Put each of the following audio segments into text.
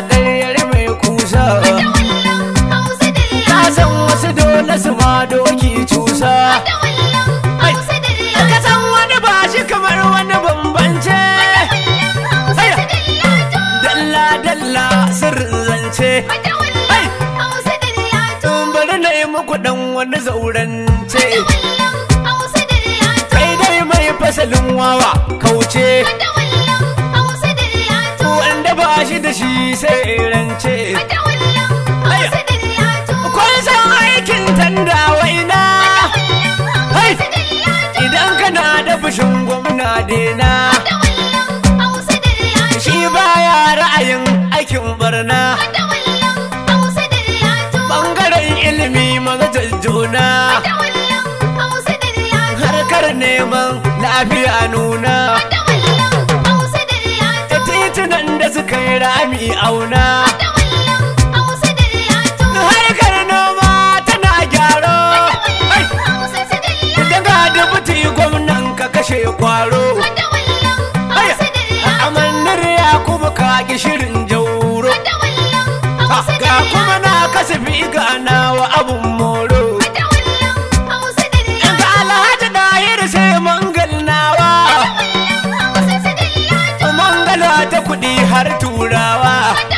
ƙaryar mai kusa ka san wasu dole su ma doki cusa ka san wani ba shi kamar wani bambance dalla dalla sirrin zance bari na yi muku dan wani zaurance kai dai mai fasalin wawa kauce wanda ba shi da shi sai rance kun san aikin tanda waina idan kana da fushin gwamna dena shi baya ra'ayin aikin barna bangaren ilimi maza jajjona harkar neman lafiya nuna da titunan da suka yi rami auna harkar noma tana gyaro daga dubuti gwamnan ka kashe kwaro amannar yakubu ka shirin jauro ga kuma na kasafi ga nawa abun moro ga alhaji dahir sai mangal nawa mangala ta kudi har turawa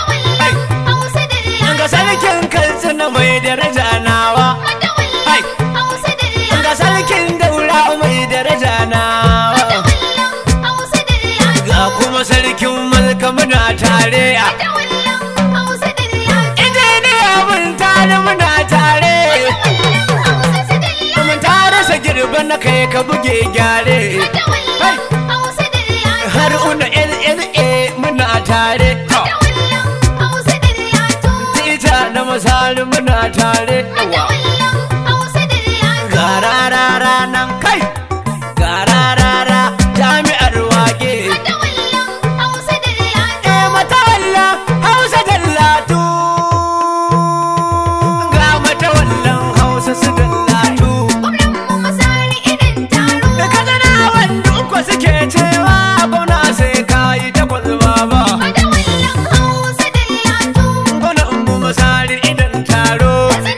ga sarkin katsina mai daraja nawa ga sarkin daura mai daraja nawa ga kuma sarkin malka muna tare a injiniya mun tare muna tare mun tare sa girbe na kai ka buge gyare har una LLA muna tare tita na masari muna tare ga rarara nan kai ga rarara jami'ar wage e matawalla hausa dallatu ga matawallan hausa su dallatu da kazana wanda uku suke cewa gwamna sai kayi takwas baba gwamna mu masari idan taro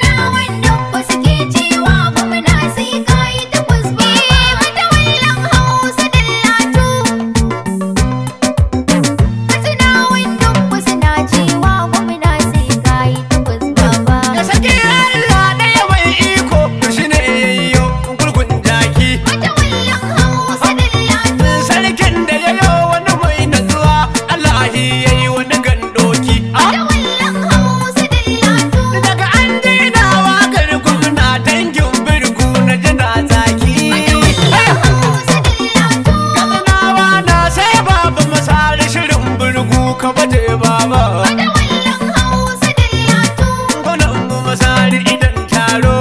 da sake Allah ɗaya mai iko shi ne yayyo gurgun jaki sarkin da ya yi wani mai natsuwa Allah ya yi wani gandoki daga an daina wakar gwamna dangin birgu na jina zaki katsinawa na sai babu masari shirin birgu ka baje baba gwanan mu masari idan taro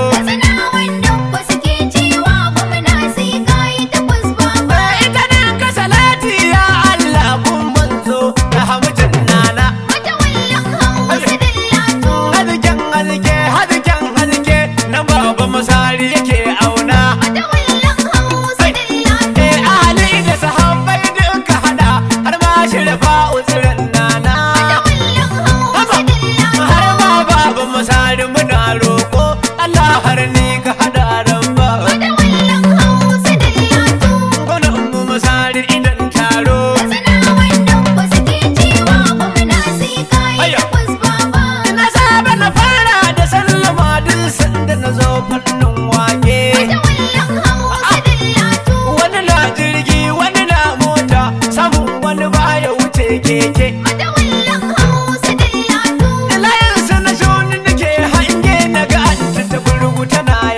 ita nan ka salati ya Allah kun manzo da hamjin nana Hadiken hadike hadiken hadike na baba masari yake auna Eh ahali da sahabbai duka hada har ma shirfa uzurin nana har ma baba masari muna roko Allah har ni ka hada ramba gwanan mu masari idan taro na saba na fara da sallama duk sanda na zo fannin wake wani na jirgi wani na mota samun wani baya wuce keke layin su na shoni nake hange na ga an ta burgu tana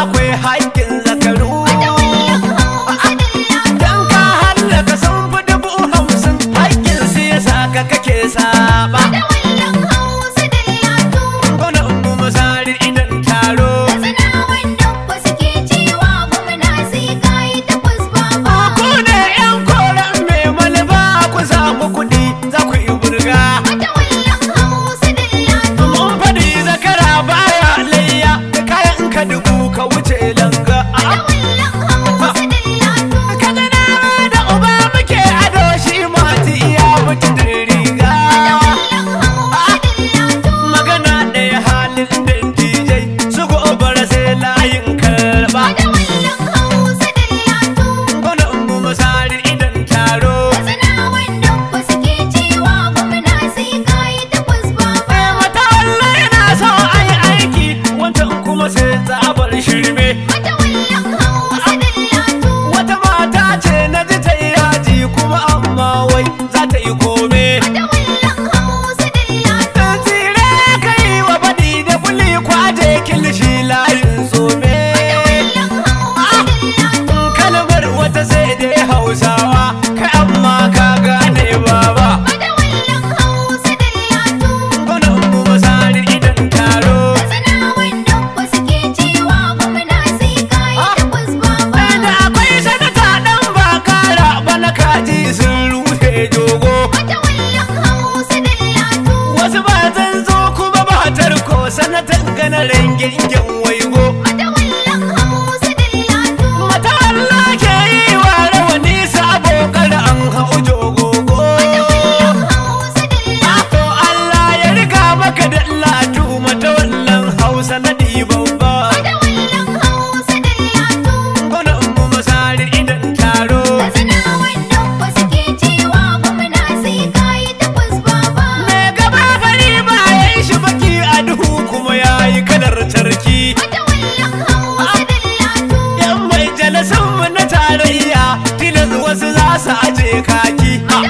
akwai haƙƙin zakaru dan ka hallaka sun fi dubu hamsin haƙƙin su ya saka kake saba gona umu masari idan taro ku ne yan koren mai malaba ku samu kuɗi za ku yi burga mun faɗi zakara baya layya da kayan ka dubu ka wuce langa kadana da uba muke ado shi mati iya mutu da riga magana ɗaya halin da DJ su gobara sai layin karba gona umu masari idan taro Eh, mata Allah yana so ai aiki wancan kuma sai tsabar shirme wata mata ce na ji ta yi yaji kuma amma wai za ta yi kome Dan tsire ka yi wa baɗi da kuli kwaje kilishi layin tsome kalmar wata sai dai hausawa kai amma ka gane baba gona umu masari idan taro da akwai sanata dan bakara bana kaji sun rufe jogo wasu ba zan zo kuma ba tarko sanatan gana rangin waigo mata Allah ke yi wa rawani sabo kada an hau jogogo to Allah ya riga maka da latu mata wallan hausa na ɗiban ba gona umu masari idan taro me gaba fari ba ya yi shi baki a duhu kuma ya yi kalar tarki yan mai jalasan mu na tarayya tilas wasu za su aje kaki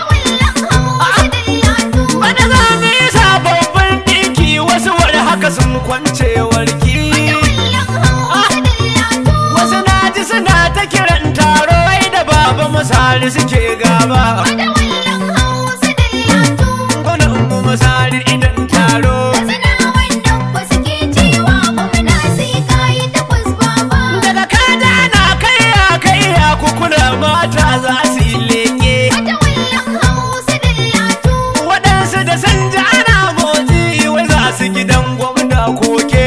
Bada za mu yi sababbin ɗinki wasu wani haka sun kwance warki wasu na ji suna ta kiran taro ai da baba misali suke gaba gona umu misali idan taro daga kada na kai ya kai ya kukula mata za su yi leke waɗansu da sun ji ana motsi wai za su gidan gwamna koke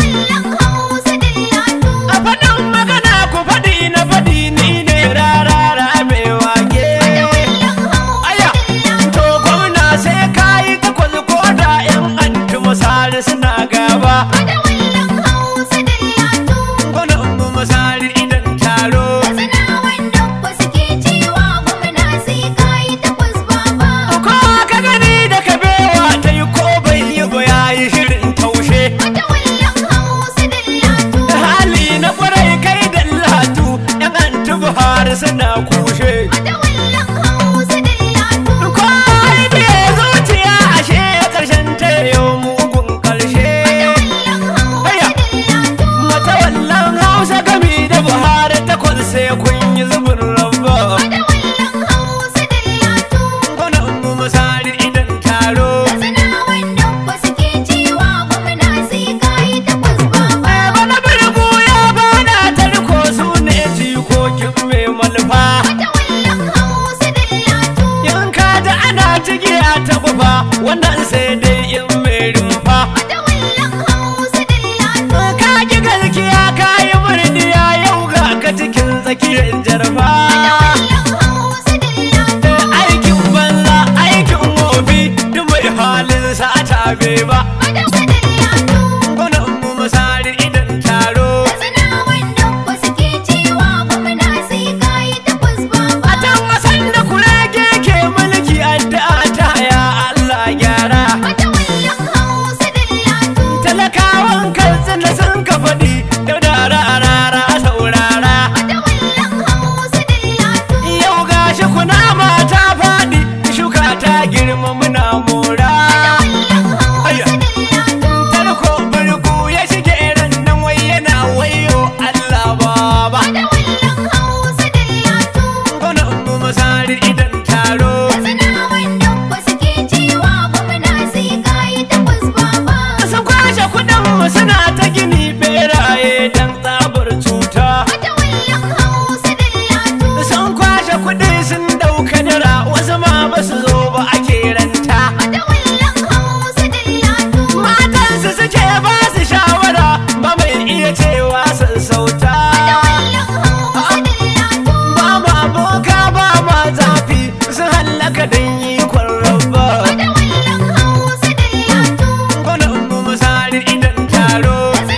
a faɗin magana ku faɗi na faɗi ni ne rarara mai wage aya to gwamna sai ka yi takwas ko da yan anti misali suna gaba gwamna umu misali idan taro ko ka gani da kabewa ta yi ko bai yi ba ya yi shirin taushe hali na kwarai kai da latu yan anti buhari suna kushe ko ai biye zuciya ashe karshen ta yau mugun karshe Aya, mata wallan hausa gami da buhari takwas sai kun yi zubin rabba gona umu misali idan taro Eh, bana birgu ya bana tarko su ne jikokin mai malfa cewa sassauta ba ma boka ba ma zafi sun hallaka don yi kwarraba gwanin mu misali idan taro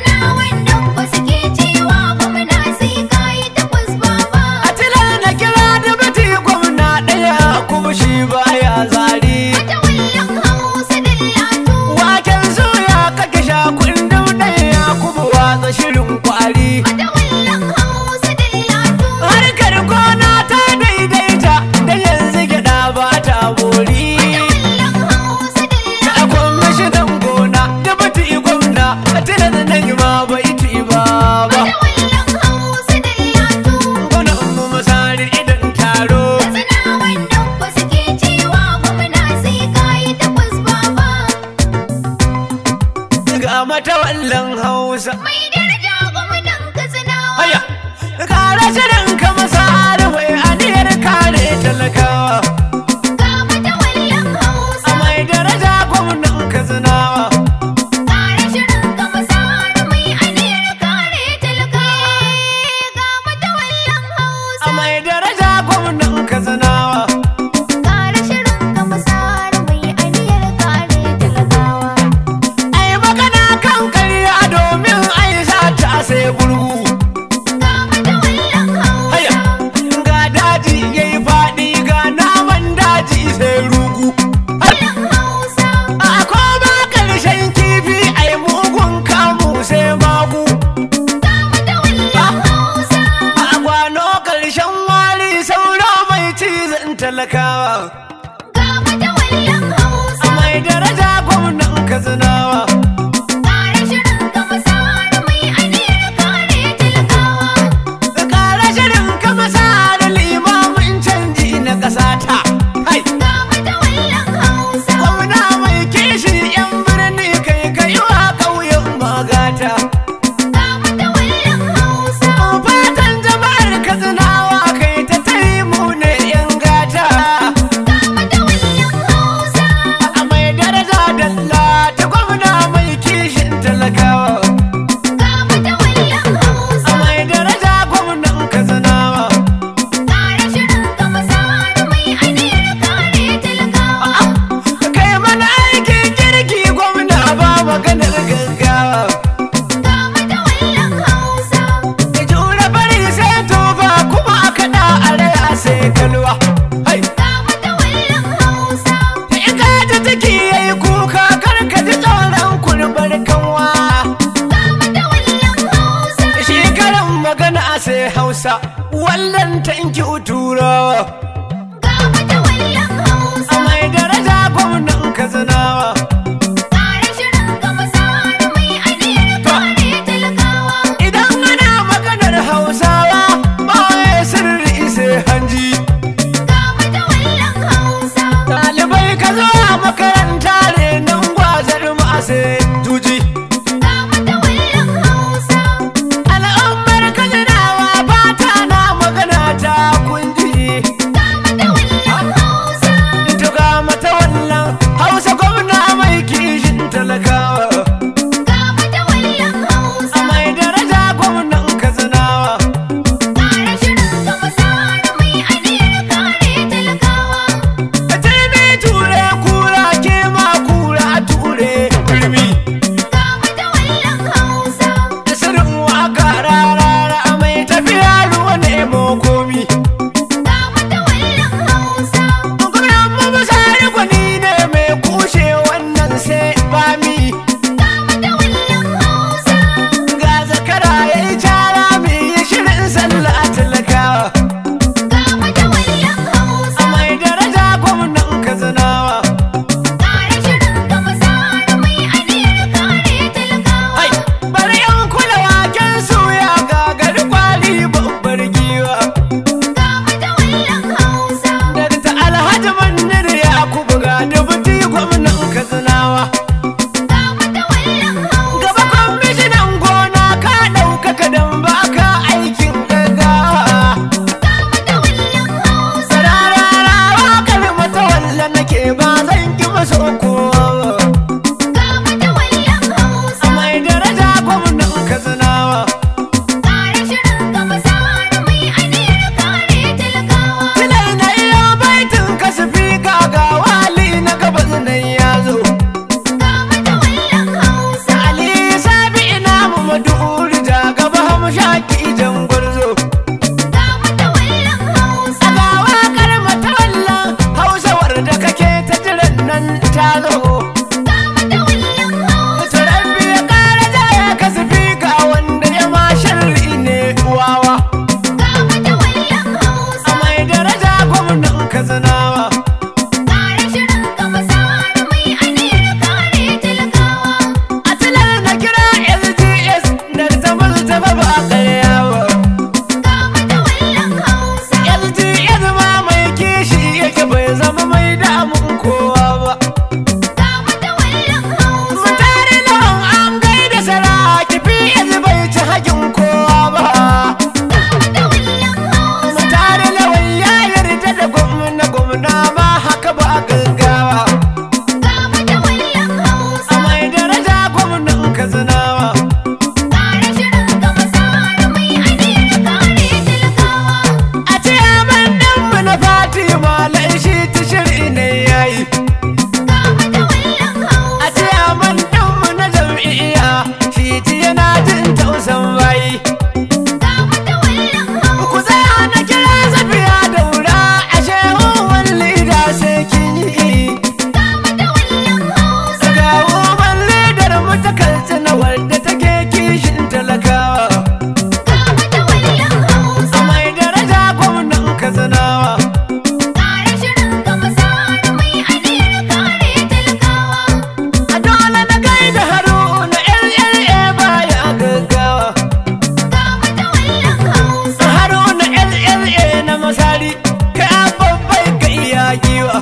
a tilar na kira da bati gwamna ɗaya kuma shi baya zari waken soya kake sha kundin ɗaya kuma watsa shirin kwari harkar gona ta daidaita da yanzu gyaɗa ba ta bori a kwamishinan gona da bati gwamna a tilar nan ma bai ci ba ba gwanin mu misali idan taro ga mata wallan hausa Mai daraja gwamnan Katsinawa. haya kare shirin ka masar mai aniyar kare talakawa Ga matawallan Hausa. a mai daraja gwamnan kazinawa Kare shirin ka masar mai aniyar kare talakawa. Ga matawallan Hausa. a mai daraja gwamnan kazinawa Kare shirin ka masar mai aniyar kare talakawa. ai magana kan karya domin ai sa ta sai burgu Ga matawallan haya Hausa. ga daji yayi faɗi ga naman daji sai rugu Wallan Hausa. a koma ƙarshen kifi ai mugun kamu sai magu Ga matawallan Hausa. a gwano ƙarshen wari sauro mai cizon talakawa Ga matawallan Hausa. a mai daraja gwamnan kazinawa Kare shirin ka masar mai aniyar kare talakawa. kara shirin kama sa da limamin canji na ƙasa ta hai Ga matawallan Hausa. gwamna mai kishi yan birni kai kai wa ƙauyen magata Ga matawallan Hausa. fatan jama'ar kazinawa kai ta taimu ne yan gata Ga matawallan Hausa. a mai daraja dalla ta gwamna mai kishin talakawa Ga matawallan Hausa. a mai daraja gwamnan kazinawa Kare shirin ka masar mai aniyar kare talakawa. kai mana aikin kirki gwamna ba maganar gaggawa Ga matawallan Hausa. da jure bari sai tofa kuma a kaɗa a raya sai kalwa hai Ga matawallan Hausa. in ka ji ciki yayi kuka kar ka ji tsoron kurbar kanwa Ga matawallan Hausa. shi karin magana sai hausa wallan tanki turawa Ga matawallan Hausa. a mai daraja gwamnan kazanawa Kare shirin ka masar mai aniyar kare talakawa. idan ana maganar hausawa ba wai sirri sai hanji Ga matawallan Hausa. ɗalibai ka zo a makaranta ne nan gwazar mu a sai juji Ga matawallan Hausa. al'ummar kazanawa fata na magana ta kunji Ga matawallan Hausa. tuga mata wallan hausa gwamna mai hamshaki jan gwarzo Ga matawallan Hausa. a ga wakar matawallan hausawar da kake ta jiran nan ta zo Ga matawallan Hausa. Rabbi ya kara jaya ka ga wanda ya ma sharri ne wawa Ga matawallan Hausa. a mai daraja gwamnan kazanawa Kare shirin ka masar mai aniyar kare talakawa. a tilar na kira lgs da zama zama ba a karya ba Ga matawallan Hausa. lgs ma mai kishi yake bai zama mai damun kowa ba Ga matawallan Hausa. mutane lawan an gaida saraki fi yanzu bai ci hakin kowa ba Ga matawallan Hausa. mutane lawan ya yarda da gwamna gwamna ma haka ba gaggawa Ga matawallan Hausa. a mai daraja gwamnan kazanawa Kare shirin ka masar mai aniyar kare talakawa. a ce man ɗanmu na fatima laishi ta shiri ne yayi Ga matawallan Hausa. a ce man ɗanmu na jam'iyya shi ti yana jin tausan bayi Ga matawallan ku Hausa. tsaya na kira safiya da wura a shehun lida sai kin yi Ga matawallan Hausa. ga woman lidar mu ta kaltsina wadda take kishin talakawa Ga matawallan Hausa. a mai daraja gwamnan kazanawa Kare shirin ka masar mai aniyar kare talakawa. a dole na gaida haruna lla baya gaggawa Ga matawallan Hausa. haruna lla na masari kai babbai ga iya giwa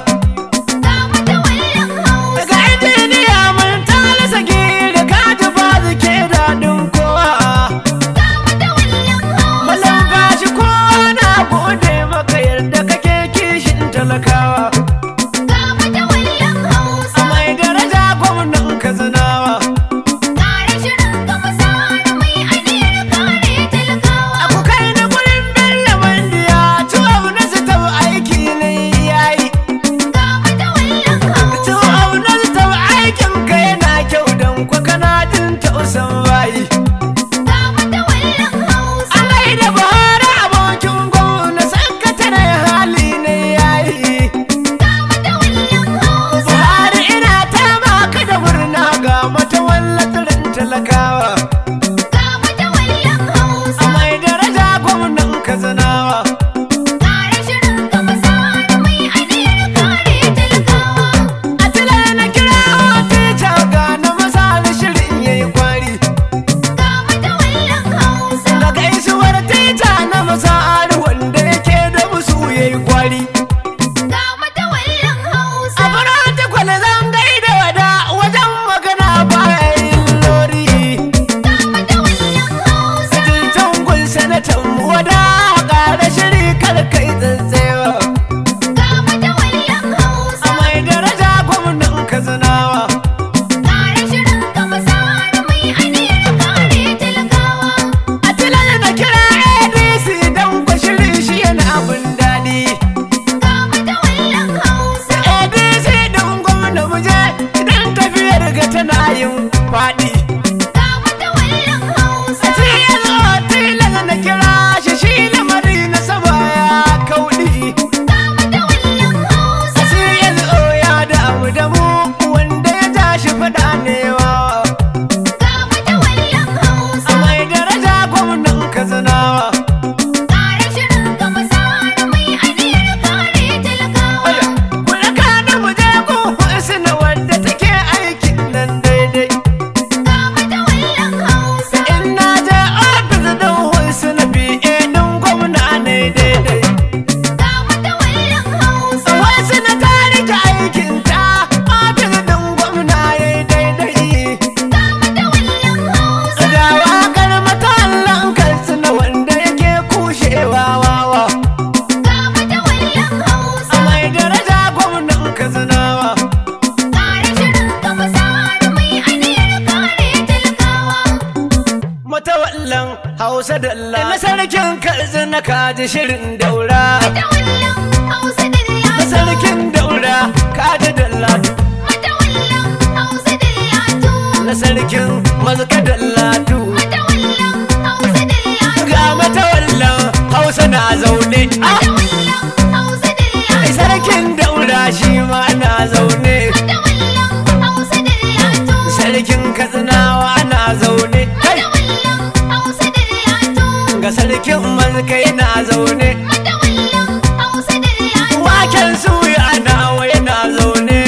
Ga matawallan Hausa. daga injiniya mun talasa gida ka ji ba ke daɗin kowa Ga matawallan Hausa. malam gashi kowa na gode maka yarda kake kishin talakawa Ga matawallan Hausa. a mai daraja gwamnan kazanawa Kare shirin ka masar mai aniyar kare talakawa. Aku kai na gurin Bello Mandiya, tuwau na su tau aiki ne yayi. Ga matawallan Hausa. Tuwau na su tau aikin ka yana kyau don kwa kana jin tausan bayi. Ga matawallan Hausa. Alai da Buhari abokin gwamna sakatare hali ne yayi. Ga matawallan Hausa. Buhari ina ta baka da murna ga mata wallatarin talakawa. Ga matawallan Hausa. A mai daraja gwamnan kazanawa. Kare shirin ka masar mai aniyar kare talakawa. A tilar na kira teacher ga na masa da shirin yayi kwari. Ga matawallan Hausa. Da gaisuwar teacher na masa wanda yake da musu yayi kwari. Ga matawallan Hausa. A farata kwale zan gaida wada wajen magana bayan lori. Ga matawallan Hausa. Jintan gun sanatan wada ƙara shiri kar kai tsantsewa. Ga matawallan Hausa. A mai daraja gwamnan kazanawa. Kare shirin ka masar mai aniyar kare talakawa. A tilar na kira ADC don kwa shirin shi yana abin daɗi. Ga matawallan Hausa. ADC ɗin gwamna muje idan tafiyar ga tana yin faɗi. Ga matawallan Hausa. A cikin tilar na kira shi shi lamari na saba ya kauɗi. Ga matawallan Hausa. A CLO ya damu da mu wanda ya ja shi faɗa ne wawa. Ga matawallan Hausa. A mai daraja gwamnan kazanawa. Kare shirin ka masar mai aniyar kare talakawa. Kula ka na muje ko na wadda take aikin nan daidai. Ga matawallan Hausa. In na je ofis ɗin hulsu na biye ɗin gwamna ne daidai. Ga matawallan Hausa. Wasu na tarika aikin ta ofis ɗin gwamna ya yi daidai. Ga matawallan Hausa. Ga wakar matallan kansu na wanda yake kushewa wawa. Ga matawallan Hausa. A mai daraja gwamnan kazanawa. Kare shirin ka masar mai aniyar kare talakawa. Matawallan Hausa dalla na sarkin kalzi na kaji shirin daura. Matawallan Hausa dilla. Na sarkin daura kaji dalla. Matawallan Hausa dilla tu. Na sarkin mazka dalla tu. Matawallan Hausa dilla zaune ah sarkin daura shi ma na zaune sarkin katsinawa na zaune kai ga sarkin mazkai na zaune waken suya nawa yana zaune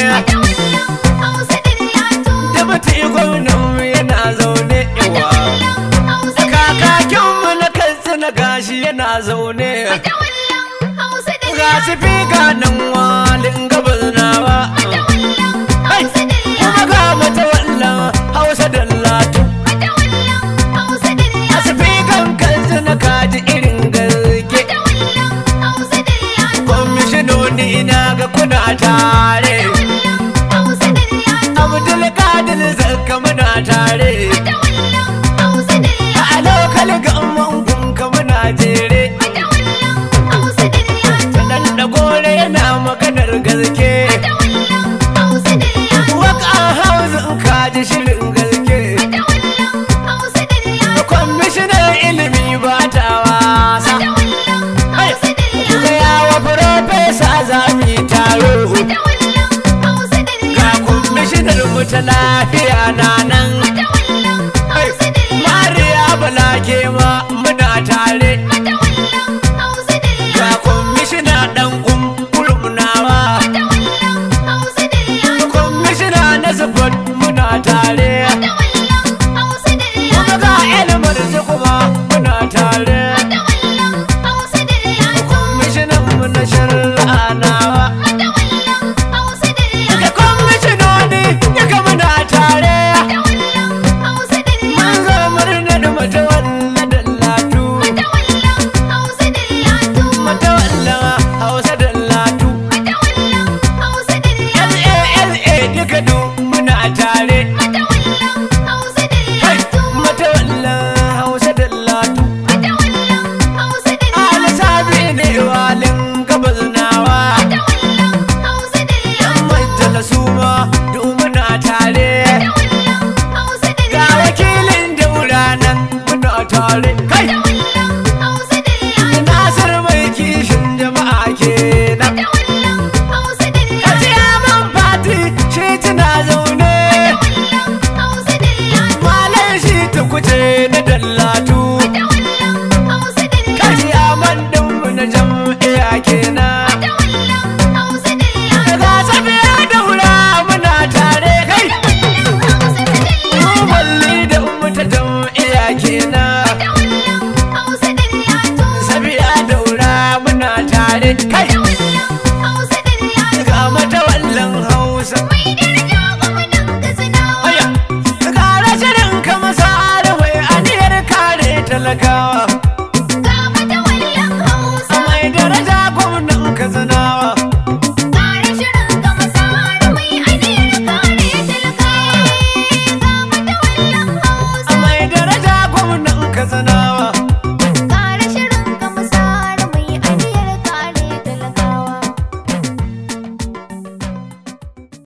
dabati gwamnan yana zaune yawa kakakinmu na katsina gashi yana zaune ga su fi ganin walin gabas nawa kuma ga mata wallan hausa da latu a su fi kan katsina kaji irin garge kwamishinoni na ga kuna tare abdul kadir zakka muna tare a lokal gamman gunka muna jere dan da gore yana maganar gaske waka hausa kaji shirin gaske kwamishinan ilimi ba ta wasa Gaya wa farfesa za mu yi taro ga kwamishinar mu ta lafiya na nan mariya bala ke ma muna tare